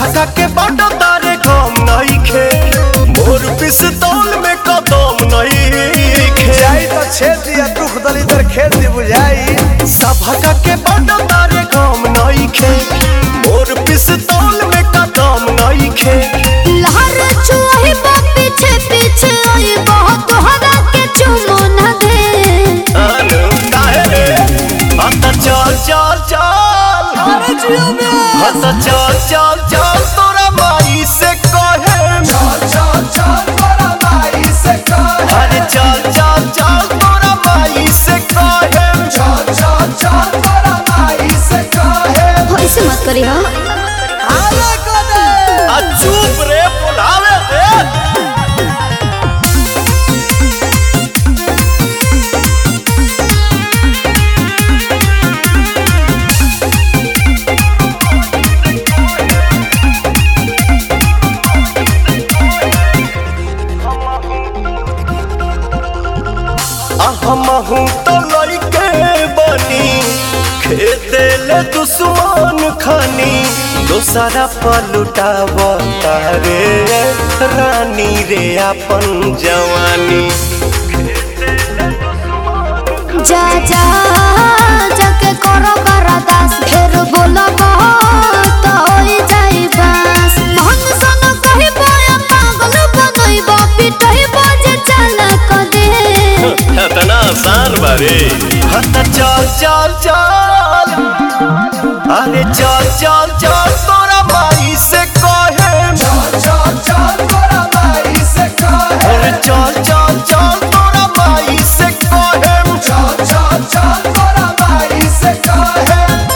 भगा के बाटो तारे गम नइखे मोर पिस्तौल में कदम नइखे जाई तो छेद दिया दुख दलिदर खेत दी बुझाई सभा के बाटो तारे गम नइखे मोर पिस्तौल में कदम नइखे लहर छुआही बा पीछे पीछे आई बहुत तोहरा के चुमो न दे अनु काहे रे हत चल चल चल अरे जियो में हत चल चल चल तोरा माई से कहे चल चल चल तोरा माई से कहे अरे चल चल चल तोरा माई से कहे चल चल चल तोरा माई से कहे ऐसे मत करी हो आले कोने आ चुप रे बुलावे रे हमहू तो लइके बनी खेते ले दुश्मन खानी दोसरा पलुटाव तारे रानी रे अपन जवानी जा जा जाके करो बरदास फिर बोलो तो होई जाई बस मन सन कही बोया पागल बनई बा पिटई बाजे चल क दे इतना आसान बारे हत चल चल चल अरे चल चल चल तोरा माई से कहे चल चल चल तोरा माई से कहे अरे चल चल चल तोरा माई से कहे चल चल चल तोरा माई से कहे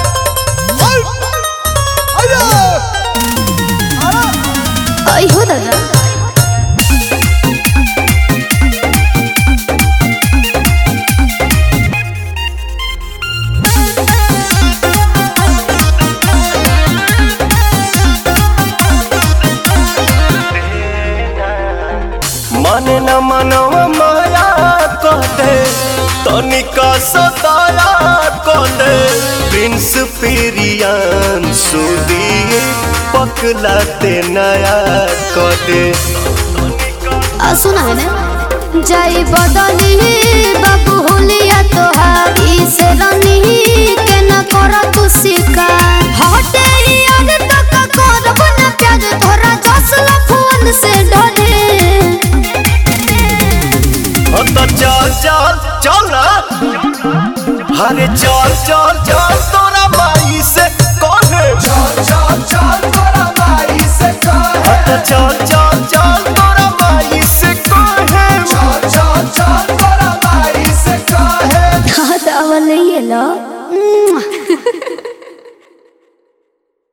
आई हो दादा माने न मनवा माया कहते तनिका सताया कहते प्रिंस पेरियान सुदी पकलाते नया कहते आ सुना है ना जाई बदली बाबू होलिया तोहारी से रनी के न कर तू शिकार हटे याद तक करब न प्यार तोरा जसला फोन से डरे हाँ तो चल चल चल ना अरे चल चल चल तोरा